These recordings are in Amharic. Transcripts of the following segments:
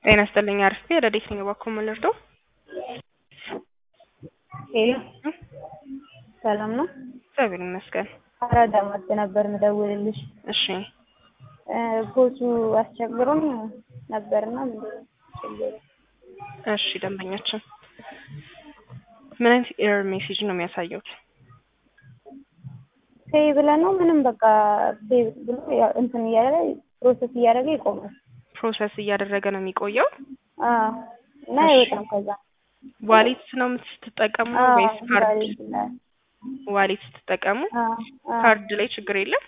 ጤና ይስጥልኝ አርፌ ረዴት ነኝ እባክዎ ምን ልርዳው? ሄሎ ሰላም ነው? እግዚአብሔር ይመስገን። አራዳ ማጥ ነበር ምደውልልሽ። እሺ ፖሱ አስቸግሮን ነበርና ምንድን ነው ችግሩ? እሺ ደንበኛችን ምን አይነት ኤረር ሜሴጅ ነው የሚያሳየው? ፔይ ብለን ነው ምንም በቃ ፔይ ብሎ ያው እንትን እያለ ፕሮሰስ እያደረገ ይቆማል። ፕሮሰስ እያደረገ ነው የሚቆየው። አዎ እና እሺ። አይወጣም ከዛ ዋሌት ነው የምትጠቀሙ አዎ ወይስ ካርድ? ዋሌት ላይ ዋሌት ስትጠቀሙ አዎ አዎ ካርድ ላይ ችግር የለም?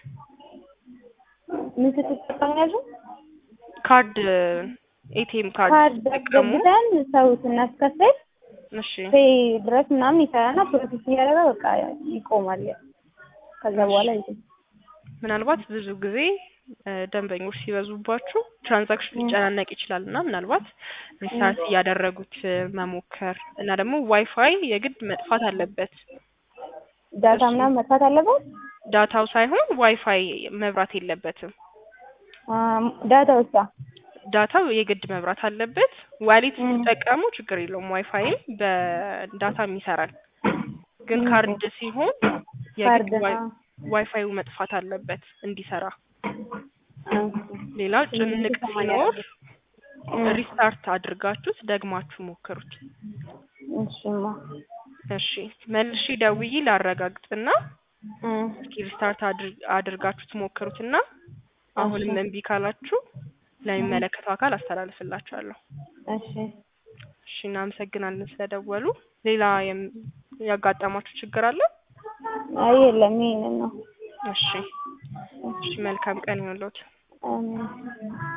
ምን ስትጠቀሙ ያልሽው? ካርድ ኤቲኤም ካርድ ካርድ ስትጠቀሙ አስገብተን ሰው ስናስከፍል እሺ ፔይ ድረስ ምናምን ይሰራና ፕሮሰስ እያደረገ በቃ ይቆማል። ከዛ በኋላ ይቆም ምናልባት ብዙ ጊዜ እ ደንበኞች ሲበዙባችሁ ትራንዛክሽን ሊጨናነቅ ይችላል እና ምናልባት ሪስታርት እያደረጉት እ መሞከር እና ደግሞ ዋይፋይ የግድ መጥፋት አለበት። ዳታ ምናምን መጥፋት አለበት። ዳታው ሳይሆን ዋይፋይ መብራት የለበትም። አም፣ ዳታ ውስጥ ዳታው የግድ መብራት አለበት። ዋሌት ም። ሲጠቀሙ ችግር የለውም። ዋይፋይም በዳታም ይሰራል። ግን ም። ካርድ ሲሆን የግድ ካርድ ዋይ- ነው። ዋይፋዩ መጥፋት አለበት እንዲሰራ። እም። ሌላው ጭንቅ ሲኖር እም። ሪስታርት አድርጋችሁት ደግማችሁ ሞክሩት። እሺማ እሺ መልሼ ደውዬ ላረጋግጥና እም። እስኪ ሪስታርት አድር- አድርጋችሁት ሞክሩትና አሁንም እሺ። እምቢ ካላችሁ ለሚመለከተው አካል አስተላልፍላችኋለሁ። እሺ እሺ እናመሰግናለን ስለደወሉ። ሌላ የም- ያጋጠማችሁ ችግር አለ? አይ የለም ይሄንን ነው። እሺ እሺ መልካም ቀን ይሁንልዎት። አሜን